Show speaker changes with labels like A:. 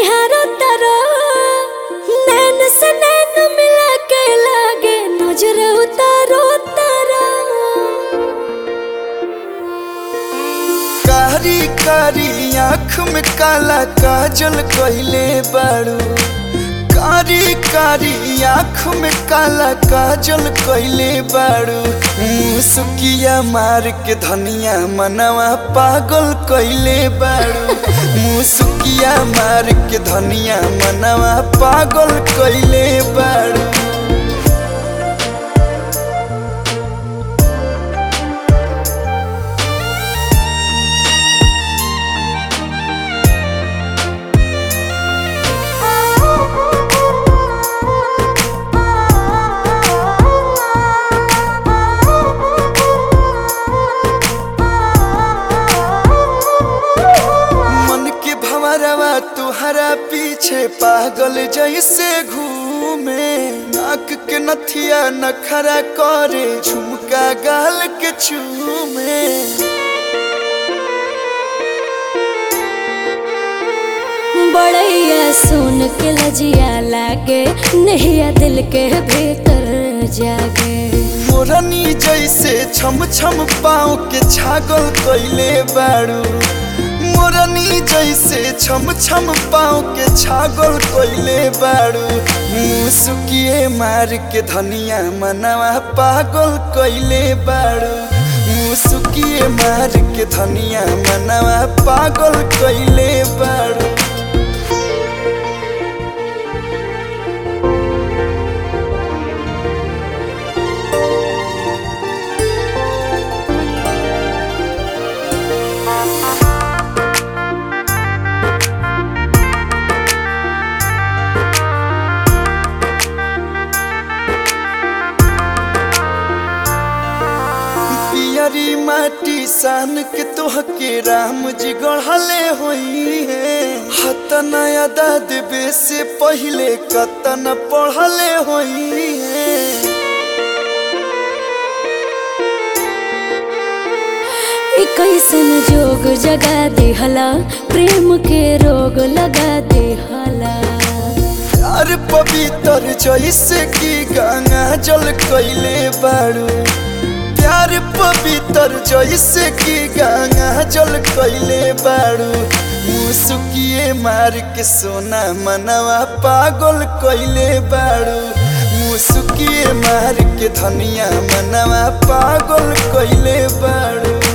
A: निहारो तारो नैन से नैन मिला के लागे नजर उतारो तारो
B: कारी कारी आँख में काला काजल कइले बाड़ू कारी कारी आँख में काला काजल कइले बाड़ू मुसुकिया मार के धनिया मनवा पागल कइले बाड़ू मुसुकिया मार के धनिया मनवा पागल कइले बाड़ू मन के भंवरवा तुहरा पीछे पागल जैसे घूमे नाक के नथिया नखरा करे झुमका गाल के चूमे
A: बड़ैया सुन के लजिया लागे नहिया दिल के भीतर जागे
B: मोरनी जैसे छम छम पाँव के छागल कइले बाड़ू मोरनी जैसे छम छम पाँव के छागल कइले बाड़ू मुसुकिए मार के धनिया मनवा पागल कइले बाड़ू मुसुकिए मार के धनिया मनवा पागल कइले बाड़ू पियरी माटी सान के तोहके राम जी गढ़ले होई है हतन अदा देवे से पहले कतन पढ़ले होई है
A: ई कैसन जोग जगा दिहला प्रेम के रोग लगा दिहला
B: प्यार पवित्र जैसे कि गंगा जल कैले बाड़ू प्यार पवित्र जैसे कि गंगा जल कैले बाड़ू मुसुकिए मार के सोना मनवा पागल कैले बाड़ू मुसुकिए मार के धनिया मनवा पागल कैले बाड़ू